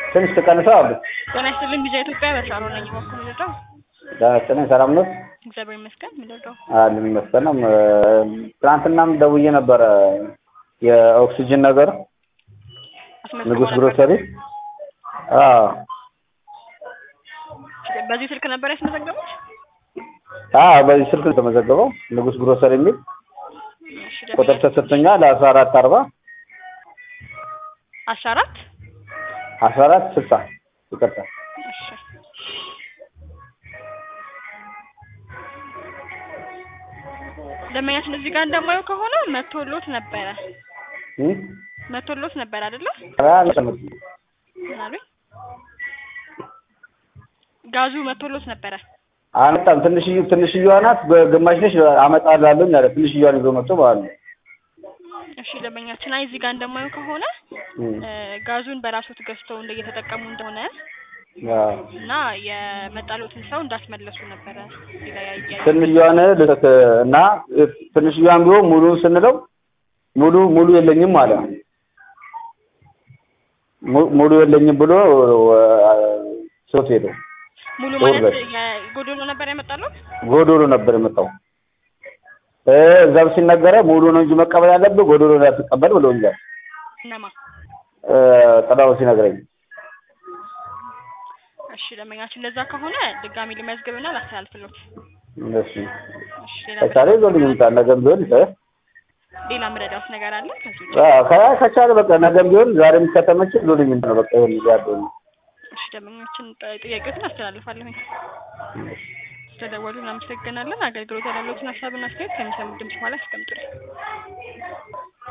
ትንሽ ትቀንሰው አሉ። ጤና ይስጥልኝ ቪዛ ኢትዮጵያ በሻሮ ነኝ። በኩል ምንድነው? ዳስነ ሰላም ነው እግዚአብሔር ይመስገን። ምንድነው? አለን ይመስገን። ትናንትናም ደውዬ ነበረ የኦክሲጅን ነገር አስመዝግቦ ንጉስ ነበር። ግሮሰሪ። አዎ በዚህ ስልክ ነበር ያስመዘገቡት? አዎ በዚህ ስልክ ነው የተመዘገበው ንጉስ ግሮሰሪ የሚል እሺ ቁጥር ደንበኛ ተሰጥቶኛል። አስራ አራት አርባ አስራ አራት አስራ አራት ስልሳ ይቅርታ እሺ ደንበኛችን እዚህ ጋር እንደማየው ከሆነ መቶሎት ነበረ እም? መቶሎት ነበር አይደለ? ኧረ አልሰማሁም። ምን አሉኝ? ጋዙ መቶሎት ነበረ። አልመጣም። ትንሽዬ ትንሽዬዋ ናት። ግማሽ ነች አመጣላለሁኝ አለ። ትንሽዬዋን ይዞ መጥቶ ማለት ነው። እሺ ደንበኛችን አይ እዚህ ጋር እንደማየው ከሆነ እም። እ፣ ጋዙን በራሶት ገዝተው እንደ እየተጠቀሙ እንደሆነ አዎ። እና የመጣሎትን ሰው እንዳስመለሱ ነበረ እዚህ ላይ ያያየ ትንሽዬዋን ልሰጥ እና ትንሽዬዋን ቢሆን ሙሉ ስንለው ሙሉ ሙሉ የለኝም አለ። mu- ሙሉ የለኝም ብሎ ሶት ሄደው ሙሉ ጦር ማለት በል። የጎዶሎ ነበር ያመጣሉት። ጎዶሎ ነበር የመጣው። እ እዛም ሲነገረ ሙሉ ነው እንጂ መቀበል ያለብህ ጎዶሎ ላይ አትቀበል ብሎኛል። እነማ እ ጥላው ሲነግረኝ እሺ ደንበኛችን እንደዛ ከሆነ ድጋሚ ልመዝግብና ላስተላልፍሎት። እሺ እሺ ሌላ ከቻለ ይዞልኝ ይምጣ። ነገም ቢሆን እ ሌላ ምረዳውት ነገር አለ ከዚህ ውጭ? አዎ፣ ከ- ከቻለ በቃ ነገም ቢሆን ዛሬም ከተመቸ ይዞልኝ ይምጣ። በቃ ይሁን ያለው እሺ ደንበኛችን ጥ- ጥያቄዎችን አስተላልፋለሁኝ። ስለደወሉ እናመሰግናለን። አገልግሎት ያላለዎትን ሀሳብና አስተያየት ከሚሰሙት ድምጽ በኋላ ያስቀምጡልኝ።